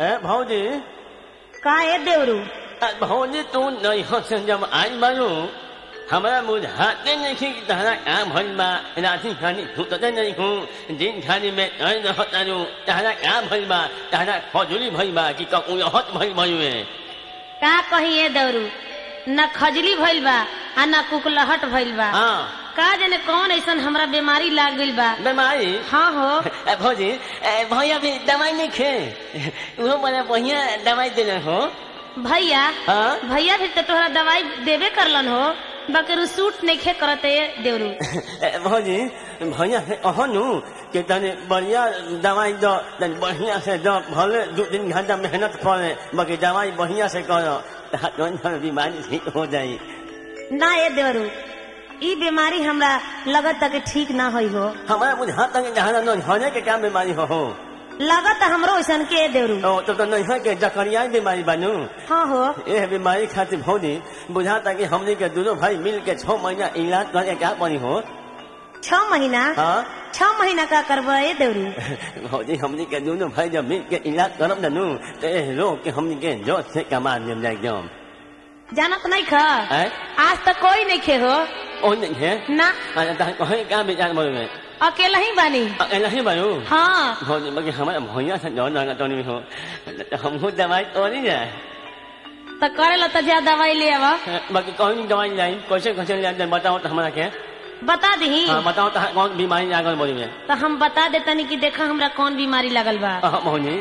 ए भौजी का ए देवरू ए, भौजी तू नहीं से जब आई बारू हमरा बुझाते नहीं कि तहरा काम भइल बा राति खानी सुतते नहीं हूँ दिन खानी में नहीं रहतारू तहरा काम भइल बा तहरा खजुली भइल बा कि ककुलहत भइल भइल का कही ए देवरू न खजली भइल बा आ न कुकलहट भइल बा हाँ का जाने कौन ऐसन हमरा बीमारी लाग गइल बा बीमारी हाँ हो ए, भौजी ए, भैया भी दवाई नहीं खे वो बड़ा बढ़िया दवाई देने हो भैया हाँ भैया भी तो तोहरा दवाई देबे करलन हो बकर सूट नहीं खे करते ए देवरू ए, भौजी भैया से कहनु कि तनी बढ़िया दवाई दो तनी बढ़िया से दो भले दो तीन घंटा मेहनत करे बाकी दवाई बढ़िया से करो ताकि बीमारी ठीक हो जाई ना ए देवरू ई बीमारी हमरा लगत तक ठीक ना होई हो हमारा बुझा तक जहाँ न होने के क्या बीमारी हो हो लगत हमरो ऐसन के ए देवरू ओ, तो तो नहीं है कि जकरिया बीमारी बनू हाँ हो ये बीमारी खातिर भौजी बुझाता कि हमने के दोनों भाई मिल के छह महीना इलाज करे क्या पड़ी हो छह महीना हाँ छह महीना का करबा ए देवरू भौजी हमने के दोनों भाई जब मिल के इलाज करब नू तो ये रोग के हमने के जोश से कमा देम जाए एकदम जानत नहीं खा हैं? आज तक कोई नहीं खे हो ओ नहीं है ना अरे तो कहीं क्या विचार बोल में अकेला ही बानी अकेला ही बनू हाँ भौजी बाकी हमारे भैया से जो ना तो नहीं हो तो हमको दवाई तो नहीं जाए तो करे ला तो जा दवाई ले आवा बाकी कौन नहीं दवाई लाई कैसे कैसे ले बताओ तो हमारा क्या बता दी हाँ बताओ तो कौन बीमारी लागल बोली में तो हम बता देतनी कि देखा हमरा कौन बीमारी लगल बा हाँ भौजी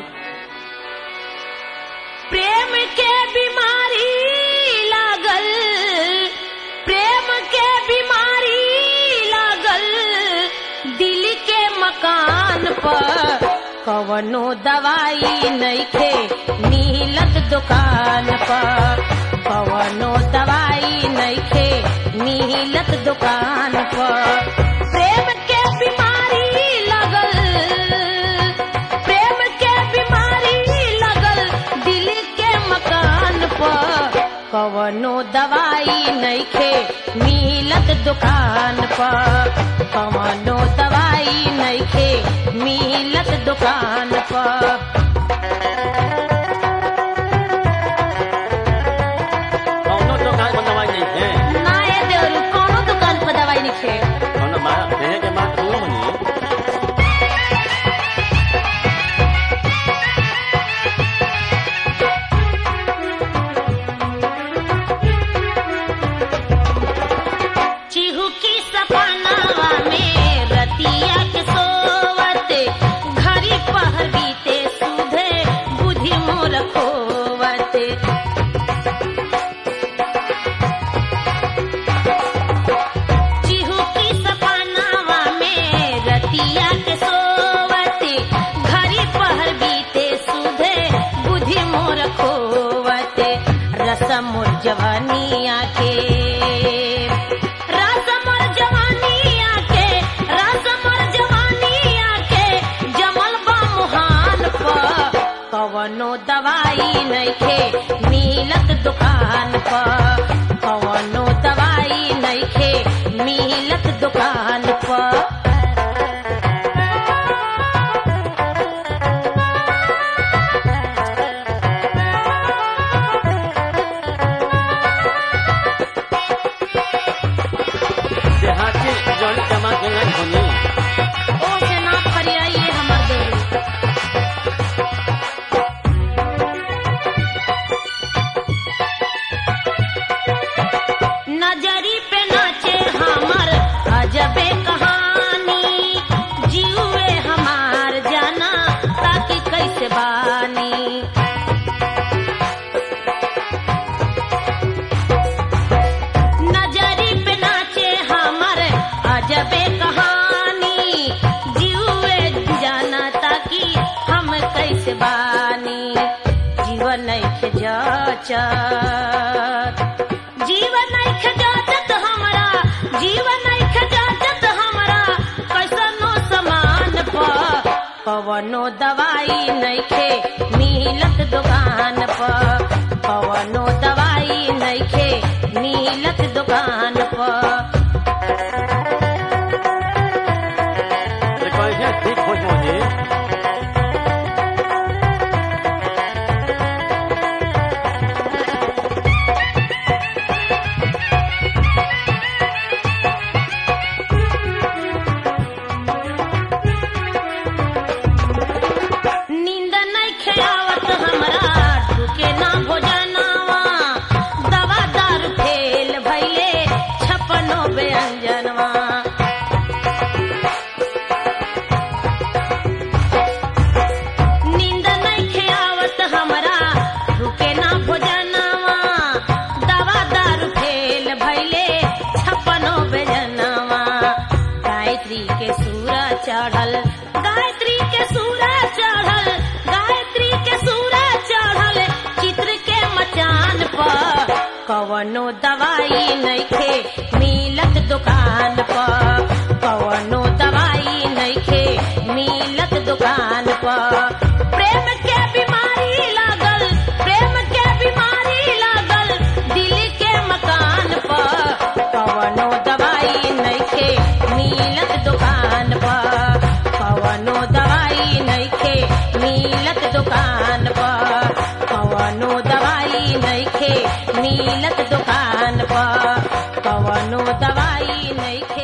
प्रेम के बीमारी लागल प्रेम के बीमारी लागल दिल के मकान पर कवनो दवाई नइखे मिलत दुकान पर कवनो दवाई नइखे मिलत दुकान पर प्रेम के बीमारी लगल प्रेम के बीमारी लगल दिल के मकान पर कवनो दवाई नइखे मिलत दुकान पर कवनो दवाई नइखे मिलत दुकान पर कौनो दुकान पर दवाई नहीं है ना ए देवरू कौनो दुकान पर दवाई नइखे कौनो मारा कहने के बाद तू बनी चिहू की सपनावा में रतिया के सोवत घड़ी पहर बीते सुधे बुद्धि मोर खोवत चिहू की सपनावा में रतिया के सोवत घड़ी पहर बीते सुधे बुद्धि मोर खोवत रसम मोर जवानिया के रसम मोर जवानिया के रसम मोर जवानिया के जमल बा मुहान पर कवनो दवाई नइखे मिलत दुकान पर कवनो दवाई नइखे मिलत दुकान पर देहाती जौन जमा के नहीं होनी ओ से ना फरियाइए हमर देवरू नजरी पे नाचे हमर अजबे कहानी जीवे हमार जाना ताकि कैसे बानी नजरी पे नाचे हमर अजबे कहानी जीवे जाना ताकि हम कैसे बानी जीवन नइखे जाचत जीवन नइखे जाचत हमरा जीवन नइखे जाचत हमरा कैसनो समान पर कवनो दवाई नइखे मिलत दुकान पर कवनो दवाई नइखे मिलत दुकान पर तो कैसे ठीक हो जाओगे दुकान पर प्रेम के बीमारी लागल प्रेम के बीमारी लागल दिल के मकान पर कवनो दवाई नइखे मिलत दुकान पर कवनो दवाई नइखे मिलत दुकान पर कवनो दवाई नइखे मिलत दुकान पर कवनो दवाई नइखे